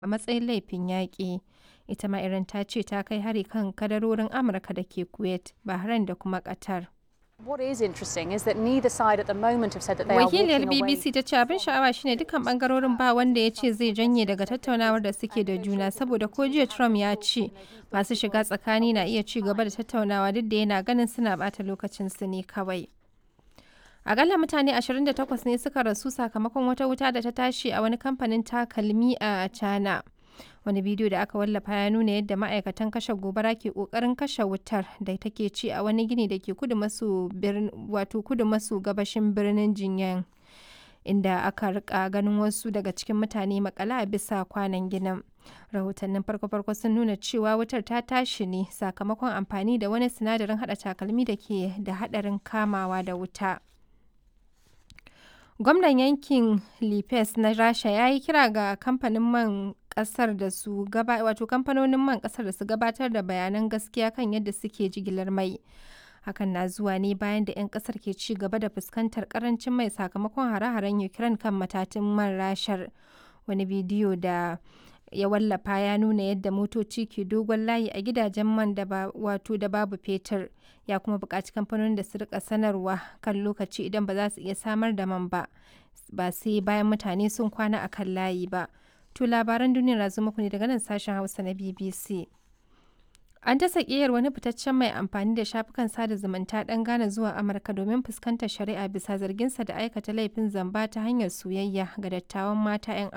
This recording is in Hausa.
a matsayin laifin yaƙi. Ita ma Iran ta ce ta kai hari kan kadarorin Amurka da ke Kuwait, Bahrain da kuma Qatar. What is interesting is that neither side at the moment have said that they are Wakiliyar walking away. BBC ta ce abin sha'awa shine dukkan bangarorin ba wanda ya ce zai janye daga tattaunawar da suke da juna saboda ko jiya Trump ya ce masu shiga tsakani na iya ci gaba da tattaunawa duk da yana ganin suna bata lokacin su ne kawai. Akalla mutane 28 ne suka rasu sakamakon wata wuta da ta tashi a wani kamfanin takalmi a China. Wani bidiyo da aka wallafa ya nuna yadda ma'aikatan kashe gobara ke kokarin kashe wutar da take ci a wani gini da ke kudu maso wato kudu maso gabashin birnin Jinyan. Inda aka rika ganin wasu daga cikin mutane makala a bisa kwanan ginin. Rahotannin farko-farko sun nuna cewa wutar ta tashi ne sakamakon amfani da wani sinadarin hada takalmi da ke da hadarin kamawa da wuta. Gwamnan yankin Lipes na Rasha ya yi kira ga kamfanin man kasar da su gaba wato kamfanonin man kasar da su gabatar da bayanan gaskiya kan yadda suke jigilar mai. Hakan na zuwa ne bayan da 'yan kasar ke ci gaba da fuskantar karancin mai sakamakon hare-haren Ukraine kan matatin man rashar. Wani bidiyo da ya wallafa ya nuna yadda motoci ke dogon layi a gidajen man da ba wato da babu fetur ya kuma buƙaci kamfanonin da su rika sanarwa kan lokaci idan ba za su iya samar da man ba ba sai bayan mutane sun kwana a kan layi ba to labaran duniya na zo muku ne daga nan sashen hausa na bbc an ta sakiyar wani fitaccen mai amfani da shafukan sada zumunta ɗan Ghana zuwa Amurka domin fuskantar shari'a bisa zarginsa da aikata laifin zamba ta hanyar soyayya ga dattawan mata 'yan